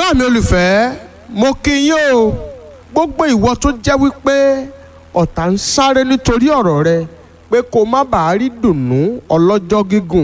ará mi olùfẹ́ mo kí yín o gbogbo ìwọ tó jẹ́ wípé ọ̀tá ń sáré nítorí ọ̀rọ̀ rẹ pé kó má bàa rí dùnnú ọlọ́jọ́ gígùn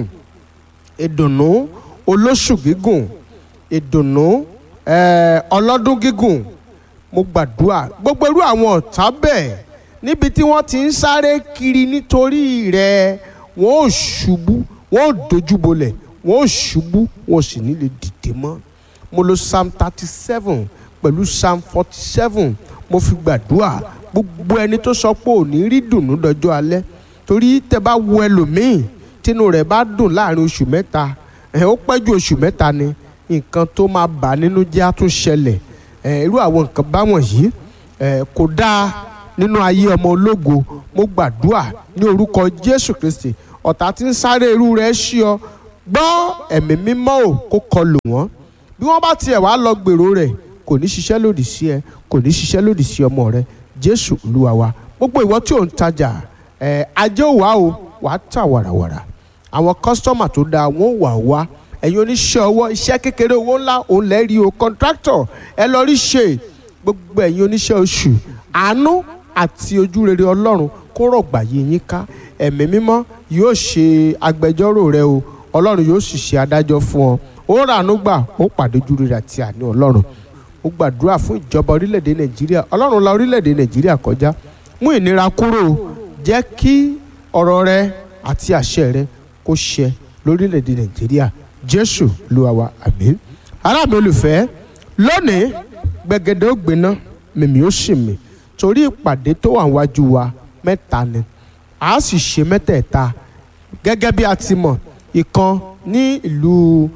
ìdùnnú olóṣù gígùn ìdùnnú eh, ọlọ́dún gígùn mo gbàdúrà gbogbo irú àwọn ọ̀tá bẹ́ẹ̀ níbi tí wọ́n ti ń sáré kiri nítorí rẹ wọ́n ò ṣubú wọ́n ò dojúbolẹ̀ wọ́n ò ṣubú wọ́n ò sì ní lè dìde mọ́ mo lo psalm thirty seven pẹ̀lú psalm forty seven mo fi gbàdúrà gbogbo ẹni tó sọ pé ò ní rí dùnnú dọjọ́ alẹ́ torí tẹ bá wo ẹlòmíì tínú rẹ̀ bá dùn láàrin oṣù mẹ́ta ẹ̀ ó pẹ́ ju oṣù mẹ́ta ni nǹkan tó máa bà nínú jẹ́ á tún ṣẹlẹ̀ ẹ̀ irú àwọn nǹkan báwọn yìí ẹ̀ kò dáa nínú ayé ọmọ ológo mo gbàdúrà ní orúkọ Jésù Kristi ọ̀tá tí ń sáré irú rẹ̀ ṣí ọ gbọ́ ẹ̀mí mímọ́ ò kó kọlù wọ́n bí wọ́n bá tiẹ̀ wá lọ gbèrò rẹ̀ kò ní ṣiṣẹ́ lòdì sí ẹ kò ní ṣiṣẹ́ lòdì sí ọmọ rẹ Jésù Olúwa wa gbogbo ìwọ tí ò ń tajà ẹ ajé ò wá o wà á tà wàràwàrà àwọn kọ́sítọ́mà tó dáa wọ́n wà wá ẹ̀yin oníṣẹ́ ọwọ́ iṣẹ́ kékeré owó ńlá òun lẹ́rìí o kọ́ńtráktọ̀ ẹ lọ rí ṣe gbogbo ẹ̀yin oníṣẹ́ oṣù àánú àti ojú rere Ọlọ́run kó rọ̀gbà yí yín ká ẹ̀mí mímọ́ yóò ṣe agbẹjọ́rò rẹ o Ọlọ́run yóò sì ṣe adájọ́ fún ọ ó ràánú gbà ó pàdé ojú rere àti àánú Ọlọ́run ó gbàdúrà fún ìjọba orílẹ̀-èdè Nàìjíríà Ọlọ́run la orílẹ̀-èdè Nàìjíríà kọjá mú ìnira kúrò jẹ́ kí ọ̀rọ̀ rẹ àti àṣẹ rẹ kó ṣẹ lórílẹ̀‐èdè nàìjíríà jésù Olúwa wa àmín. ará mi olùfẹ́ lónìí gbẹ̀gẹ̀dẹ̀ ó gbiná mìmí ó sì mì torí ìpàdé tó wà wájú wa mẹ́ta ni a sì ṣe mẹ́tẹ̀ẹ̀ta gẹ́gẹ́ bí a ti mọ̀ ìkan ní ìlú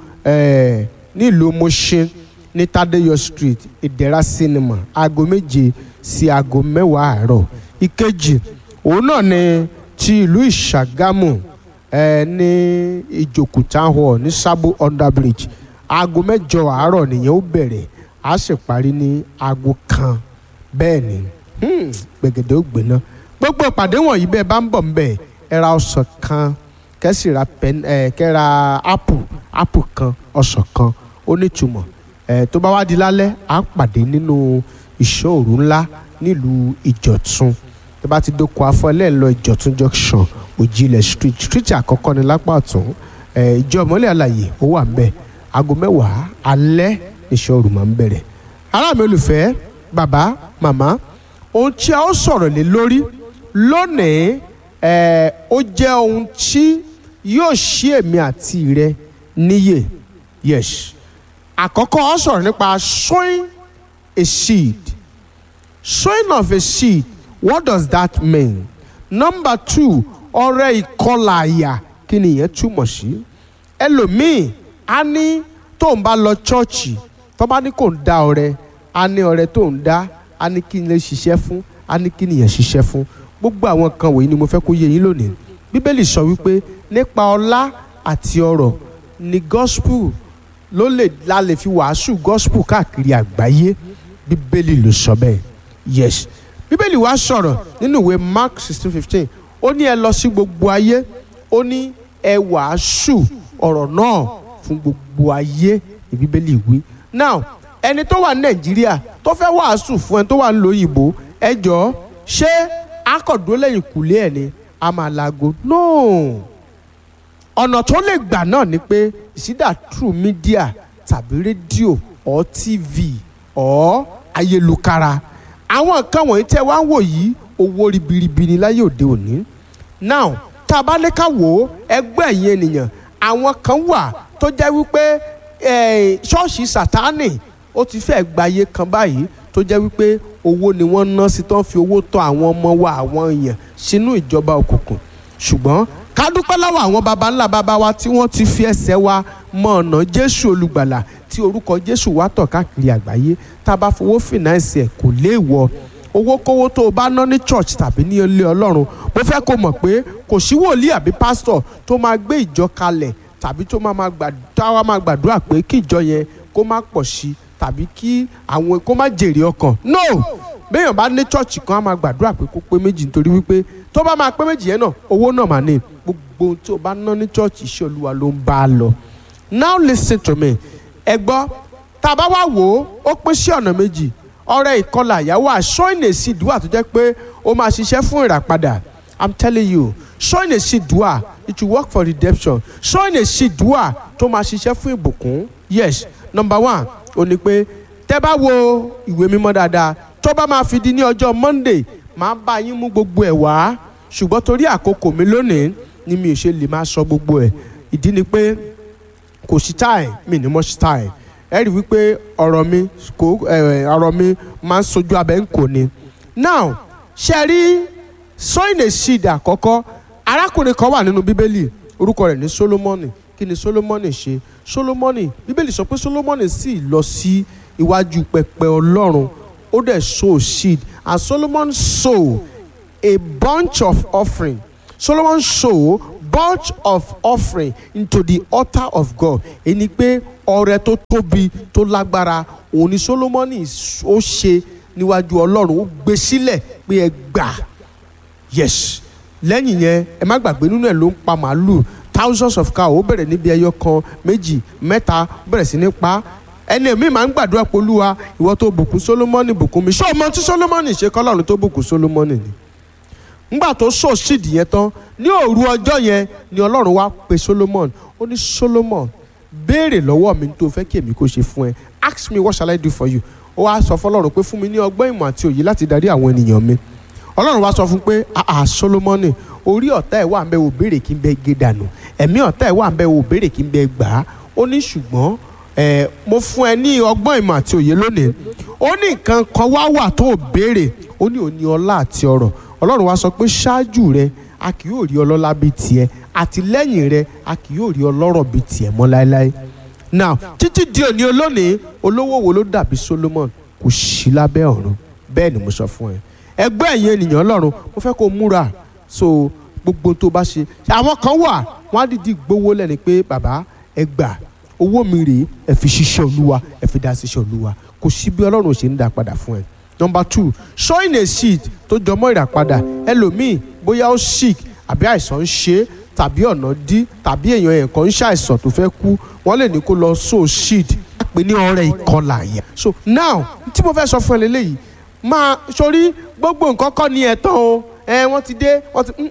ní ìlú Mushin ní Tádéyọ̀ street ìdẹ̀ra cinema aago méje sí aago mẹ́wàá àárọ̀ ìkejì òun náà ni ti ìlú ìṣàgámù ẹ ní ìjòkù town hall ní sábò underbridge aago mẹ́jọ àárọ̀ nìyẹn ó bẹ̀rẹ̀ á sì parí ní aago kan bẹ́ẹ̀ ni gbẹ̀gẹ̀dẹ̀ ó gbéná gbogbo ìpàdé wọ̀nyí bẹ́ẹ̀ bá ń bọ̀ ńbẹ̀ ẹ ra ọsàn kan kẹ́sì ra pẹ́n ẹ kẹ́ ra apple apple kan ọsàn kan ó nítumọ̀ ẹ tó bá wá di lálẹ́ á pàdé nínú ìṣòro ńlá nílùú ìjọ̀tún tó bá ti dóko afọ ẹlẹ́ẹ̀lọ ìjọ̀tún junction òjìlẹ̀ street street àkọ́kọ́ ní lápá ọ̀tún ìjọ ìmọ́lẹ̀ àlàyé ó wà ń bẹ̀ aago mẹ́wàá alẹ́ iṣẹ́ òru máa ń bẹ̀rẹ̀. ará mi olùfẹ́ bàbá màmá ohun tí a ó sọ̀rọ̀ lé lórí lónìí ó jẹ́ ohun tí yóò ṣí èmi àti rẹ níyè yes àkọ́kọ́ ó sọ̀rọ̀ nípa sowing a seed sowing of a seed what does that mean number two ọrẹ ìkọlà àyà kí ni ìyẹn túmọ̀ sí ẹlòmíì á ní tó ń bá lọ chọ́ọ̀chì tó bá ní kò ń dá ọrẹ á ní ọrẹ tó ń dá á ní kí n lè ṣiṣẹ́ fún á ní kí nìyẹn ṣiṣẹ́ fún gbogbo àwọn kan wọ̀nyí ni mo fẹ́ kó yé yín lónìí bíbélì sọ wípé nípa ọlá àti ọrọ̀ ni gospel ló lè la lè fi wàásù gospel káàkiri àgbáyé bíbélì ló sọ bẹ́ẹ̀ yes bíbélì wá sọ̀rọ̀ nínú ìwé mark sixteen fifteen ó ní ẹ lọ sí gbogbo ayé ó ní ẹ wàásù ọ̀rọ̀ náà fún gbogbo ayé ní bíbélì wí. now ẹni tó wà ní nàìjíríà tó fẹ́ wàásù fún ẹni tó wà nílùú òyìnbó ẹ jọ̀ọ́ ṣé akọ̀dúró lẹ́yìn kùlé ẹ̀ ni a máa laago no ọ̀nà tó lè gbà náà ni pé ìsídà through media tàbí rédíò or tv or ayélukára àwọn nǹkan wọ̀nyí tẹ́ wá ń wò yìí owó ribiribi ni láyé òde òní now tá a bá ní ká wò ó ẹgbẹ́ ẹ̀yin ènìyàn àwọn kan wà tó jẹ́ wípé ṣọ́ọ̀ṣì sátánì ó ti fẹ́ gbàyé kan báyìí tó jẹ́ wípé owó ni wọ́n ná sí tó ń fi owó tọ́ àwọn ọmọ wa àwọn èèyàn sínú ìjọba òkùnkùn ṣùgbọ́n ká dúpẹ́ lọ́wọ́ àwọn baba ńlá baba wa tí wọ́n ti fi ẹsẹ̀ wa mọ ọ̀nà Jésù olùgbàlà tí orúkọ Jésù wá tọ̀ káàkiri àgbáyé tá a bá fowó fìnáǹsì ẹ̀ kò léèwọ̀ owó kówó tó o bá ná ní church tàbí ní ilé ọlọ́run mo fẹ́ kó mọ̀ pé kò sí wòlíì àbí pásítọ̀ tó máa gbé ìjọ kalẹ̀ tàbí tó máa máa gbàdúrà pé kí ìjọ yẹn kó má pọ̀ sí tàbí kí àwọn kó má jèrè ọkàn no béèyàn bá ní church kan á máa gbàdúrà pé kó pé méjì nítorí wípé tó bá máa pé méjì yẹn náà owó náà máa ní gbogbo ohun tó bá ná ní church iṣẹ́ olúwa ló ń bá a lọ now listen to me ẹ gbọ́ tá a bá wá wò ó ó pín sí ọ̀nà méjì ọrẹ ìkọlà ìyàwó sowing a seed wà tó jẹ́ pé ó máa ṣiṣẹ́ fún ìràpadà i'm telling you sowing a seed wà it will work for redemption sowing a seed wà tó máa ṣiṣẹ́ fún ìbùkún yes number one ó ní pé tẹ́ bá wo ìwé mímọ́ dáadáa tó bá máa fi di ní ọjọ́ monday máa bá yín mú gbogbo ẹ̀ wá ṣùgbọ́n torí àkókò mi lónìí ni mi ò ṣe lè máa sọ gbogbo ẹ̀ ìdí ni pé kò sí táì mi ní mọ́ sí táì ẹ rí wípé ọ̀rọ̀ mi kò ọ̀rọ̀ mi máa ń sojú abẹ́ ń kò ni. now ṣe rí sowing a seed àkọ́kọ́ arákùnrin kan wà nínú bíbélì orúkọ rẹ̀ ní solomoni kí ni solomoni ṣe solomoni bíbélì sọ pé solomoni sì lọ sí iwájú pẹpẹ ọlọ́run ó dẹ̀ sow seed and solomon sow a bunch of offering solomon sow bunch of offering into the altar of God ẹni pé ọrẹ tó tóbi tó lágbára òun ni Solomoni ó ṣe níwájú Ọlọ́run ó gbé sílẹ̀ pé ẹ gbà yes lẹ́yìn yẹn ẹ má gbàgbé nínú ẹ̀ ló ń pa màálù thousands of cow ó bẹ̀rẹ̀ níbi ẹyọ kan méjì mẹ́ta ó bẹ̀rẹ̀ sí ní pa ẹni èmi máa ń gbàdúrà pé Olúwa ìwọ tó bùkún Solomoni bùkún mi ṣé o mọ tí Solomoni ṣe kọ́lọ́run tó bùkún Solomoni ni ngbà tó sọ síìdì yẹn tán ní òru ọjọ́ yẹn ni ọlọ́run wá pe solomon ó ní solomon béèrè lọ́wọ́ mi tó fẹ́ kí èmi kó ṣe fún ẹ ask me what shall I do for you ó wá sọ fọlọ́run pé fún mi ní ọgbọ́n ìmọ̀ àti òye láti darí àwọn ènìyàn mi ọlọ́run wá sọ fún pé àà solomoni orí ọ̀tá ẹ̀ wà ń bẹ wò béèrè kí n bẹ gé dànù ẹ̀mí ọ̀tá ẹ̀ wà ń bẹ wò béèrè kí n bẹ gbà á ó ní ṣùgbọ́n ẹ mo fún ẹ ní ọgbọ́n ìmọ̀ àti òye lónìí ó ní nǹkan kan wá wà tó béèrè ó ní òní ọlá àti ọrọ̀ ọlọ́run wá sọ pé ṣáájú rẹ a kì yóò rí ọlọ́lá bíi tiẹ̀ àti lẹ́yìn rẹ a kì yóò rí ọlọ́rọ̀ bíi tiẹ̀ mọ́ láéláé. now títí di òní olónìí olówó wo ló dàbí Solomon kò sí lábẹ́ ọ̀run bẹ́ẹ̀ ni mo sọ fún ẹ. ẹgbẹ́ ẹ̀yin ènìyàn ọlọ́run mo fẹ́ kó o múra so gbogbo tó bá ṣe àwọn kan wà wọ́n á dìdí gbowó lẹ́ni pé bàbá ẹ gbà owó mi rèé ẹ fi ṣiṣẹ́ olúwa ẹ fi dá ṣiṣẹ́ olúwa kò sí bí ọlọ́run ò ṣe ń dá padà fún ẹ number two sowing a seed tó jọmọ́ ìràpadà ẹlòmíì bóyá ó sick àbí àìsàn ń ṣe tàbí ọ̀nà dí tàbí èèyàn yẹn kan ń ṣàìsàn tó fẹ́ kú wọ́n lè ní kó lọ sow seed pé ní ọrẹ ìkọlà àyà. so now tí mo fẹ́ sọ fún ẹ lélẹ́yìí máa sórí gbogbo nǹkan kọ́ ni ẹ̀ tán o ẹ wọ́n ti dé wọ́n ti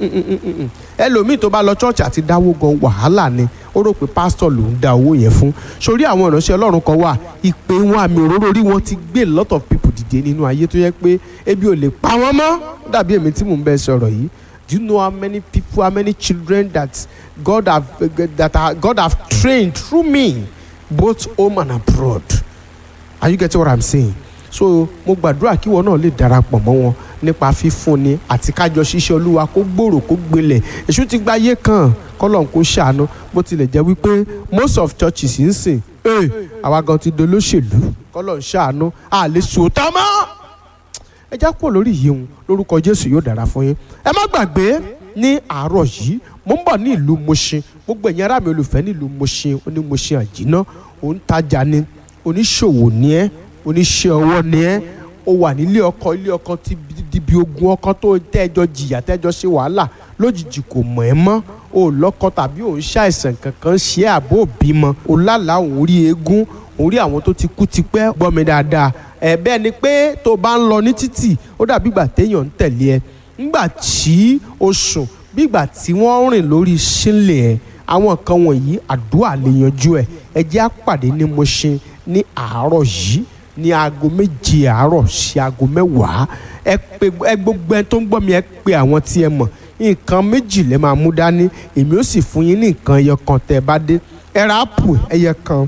ẹlòmíì tó bá lọ church àti dáwó gan wàhálà ni ó rò pé pásítọ̀ ló ń da owó yẹn fún sórí àwọn ìránṣẹ́ ọlọ́run kan wà ìpè wọn àmì òróró orí wọn ti gbé lot of people dìde nínú ayé tó yẹ pé ebi ò lè pa wọ́n mọ́ dàbí èmi tí mò ń bẹ sọ̀rọ̀ yìí do you know how many people how many children that God have that are, God have trained through me both home and abroad are you getting what I'm saying so mo gbàdúrà kí wọn náà lè darapọ̀ mọ́ wọn nípa fífúnni àti kájọ ṣiṣẹ́ olúwa kó gbòòrò kó gbilẹ̀ èṣù ti gba ayé kan kọ́lọ̀ kó ṣàánú bó tilẹ̀ jẹ́ wípé most of churches ń sìn ee àwa gan ti dolóṣèlú kọ́lọ̀ ń ṣàánú a lè sòótọ́ mọ́ ẹ já kúrò lórí yìí ń lórúkọ jésù yóò dára fún yín ẹ má gbàgbé ní àárọ̀ yìí mo ń bọ̀ ní ìlú Mushin gbogbo ẹ̀yin ará mi olùfẹ́ ní ìlú Mushin oní Mushin àjínà òǹtajà ni oníṣòwò ni ẹ́ oníṣẹ́ ọwọ́ ni ẹ́ ó wà nílé ọkọ ilé ọkọ ti di bí ogun ọkọ tó tẹ́jọ jìyà tẹ́jọ ṣe wàhálà lójijì kò mọ̀ ẹ́ mọ́ o lọ́kọ tàbí òun ṣàìsàn kankan ṣe àbó bímọ o lálàá òun rí eégún òun rí àwọn tó ti kú tipẹ́ gbọ́ mi dáadáa ẹ̀ bẹ́ẹ̀ ni pé tó bá ń lọ ní títì ó dàbí ìgbà téèyàn ń tẹ̀lé ẹ ńgbà tí o sùn bí ìgbà tí wọ́n rìn lórí sílẹ̀ ẹ àwọn nǹkan wọ̀nyí àdúrà lè yanjú ẹ ẹ jẹ́ á pàdé ní Mushin ní àárọ̀ yìí ní aago méje àárọ̀ sí aago mẹ́wàá ẹ pé ẹ gbogbo ẹ tó ń gbọ́ mi ẹ pé àwọn tí ẹ mọ̀ nǹkan méjì lẹ máa mú dání èmi ó sì fún yín ní nǹkan ẹyọ kan tẹ́ ẹ bá dé ẹ ra ápù ẹyẹ kan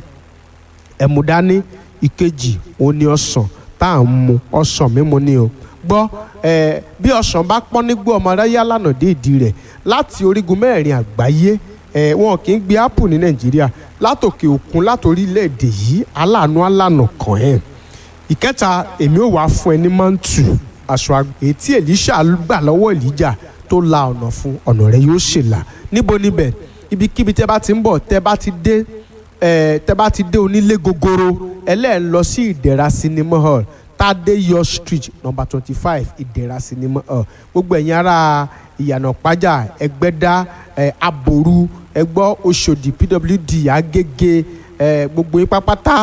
ẹ mú dání ìkejì òun ni ọsàn tá à ń mu ọsàn mímu ni o gbọ́ ẹ bí ọsàn bá pọ́n nígbó ọmọ aráyá lànà dé ìdí rẹ̀ láti orígun mẹ́rin àgbáyé ẹ wọn kì í gbé ápù ní nàìjíríà látòkè òkun látòrílẹ̀-èdè yìí aláàánú alànà kàn ẹ́ ìkẹta èmi ò wá fún ẹ ní mọ́ǹtù aṣọ àgbà èyí tí Èlíṣà gbà lọ́wọ́ Èlíjà tó la ọ̀nà fún ọ̀nà rẹ̀ yóò ṣèlà níbo níbẹ̀ ibikíbi tẹ́ bá ti ń bọ̀ tẹ́ bá ti dé ẹ̀ tẹ́ bá ti dé onílé gogoro ẹlẹ́ẹ̀ lọ sí ìdẹ̀ra cinema hall Tádéyọ̀ street number twenty five ìdẹ̀ra cinema hall gbogbo ẹ̀yin ará ìyànà pàjá ẹgbẹ́dá ẹ̀ aboru ẹgbọ́ Òṣòdì pwd agége ẹ̀ gbogbo yín pápátá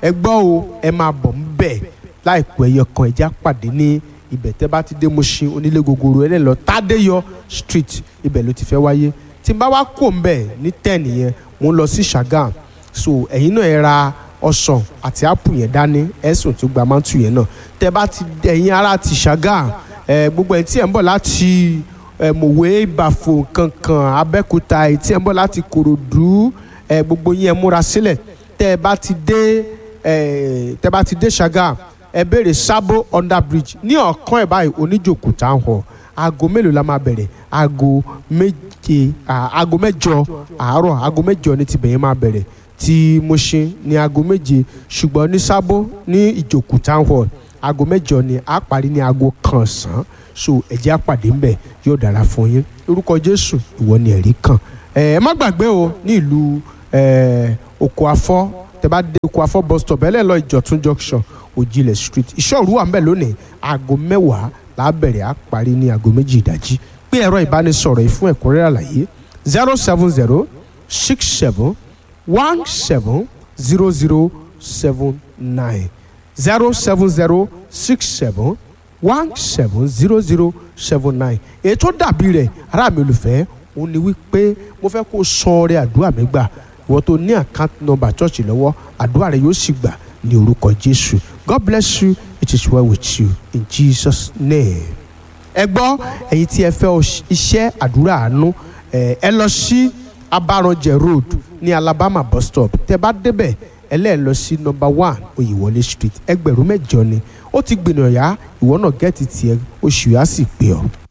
ẹ gbọ́ o ẹ máa bọ̀ ń bẹ̀ láìpẹ́ ẹyọ kan ẹja pàdé ní ibẹ̀ tẹ́ bá ti dé Mushin onílé gogoro ẹ lọ Tádéyọ street ibẹ̀ ló ti fẹ́ wáyé tí n bá wá kó ń bẹ̀ ní ten yẹn mo ń lọ sí Ṣàgàm so ẹ̀yin náà ẹ ra ọsàn àti ápù yẹn dání ẹ̀sùn tó gba mántù yẹn náà tẹ́ bá ti ẹ̀yin ara ti Ṣàgàm ẹ̀ gbogbo ẹ̀ tí ẹ̀ ń bọ̀ láti ẹ̀ mọ̀wé ìbàfò kankan Abẹ́òkúta ẹ̀ tí ẹ̀ ń bọ̀ láti Kòròdú ẹ̀ gbogbo yín ẹ̀ múra sílẹ̀ tẹ́ ẹ bá ti dé ẹ̀ tẹ́ bá ti dé Ṣàgàm ẹ béèrè Sabo under bridge ní ọ̀kan ẹ̀ báyìí oníjòkó town hall aago mélòó la máa bẹ̀rẹ̀ aago méje aago mẹ́jọ àárọ̀ aago mẹ́jọ ní tibẹ̀ yẹn máa bẹ̀rẹ̀ tí Mushin ní aago méje ṣùgbọ́n ní Sabo ní ìjòkó town hall aago mẹ́jọ ni a parí ní aago kan sàn so ẹ̀jẹ̀ àpàdé ńbẹ̀ yóò dára fún yín lórúkọ Jésù ìwọ ni ẹ̀rí kan ẹ má gbàgbé o ní ìlú oko afọ tẹ bá dé oko afọ bus stop ẹlẹ́lọ́ ìjọ̀tún junction òjìlẹ̀ street ìṣòro wà ńbẹ̀ lónìí aago mẹ́wàá la bẹ̀rẹ̀ á parí ní aago méjì ìdájí pé ẹ̀rọ ìbánisọ̀rọ̀ yìí fún ẹ̀kúnrẹ́rẹ́ àlàyé zero seven zero six seven one seven zero zero seven nine zero seven zero six seven one seven zero zero seven nine èyí tó dàbí rẹ̀ ará mi olùfẹ́ òun ni wípé mo fẹ́ kó san ọrẹ àdúrà mi gbà ìwọ tó ní account number church lọ́wọ́ àdúrà rẹ yóò sì gbà ní orúkọ Jésù God bless you it is well with you in Jesus name. ẹ gbọ́ ẹ̀yin tí ẹ fẹ́ iṣẹ́ àdúrà àánú ẹ lọ sí Abaranjẹ road ní Alabama bus stop tẹ bá débẹ̀ ẹlẹ́ẹ̀ lọ sí number one Oyèwọlé street ẹgbẹ̀rún mẹ́jọ ni ó ti gbìnàyà ìwọ náà gẹ́ẹ̀tì tiẹ̀ oṣù yà sì pé ọ.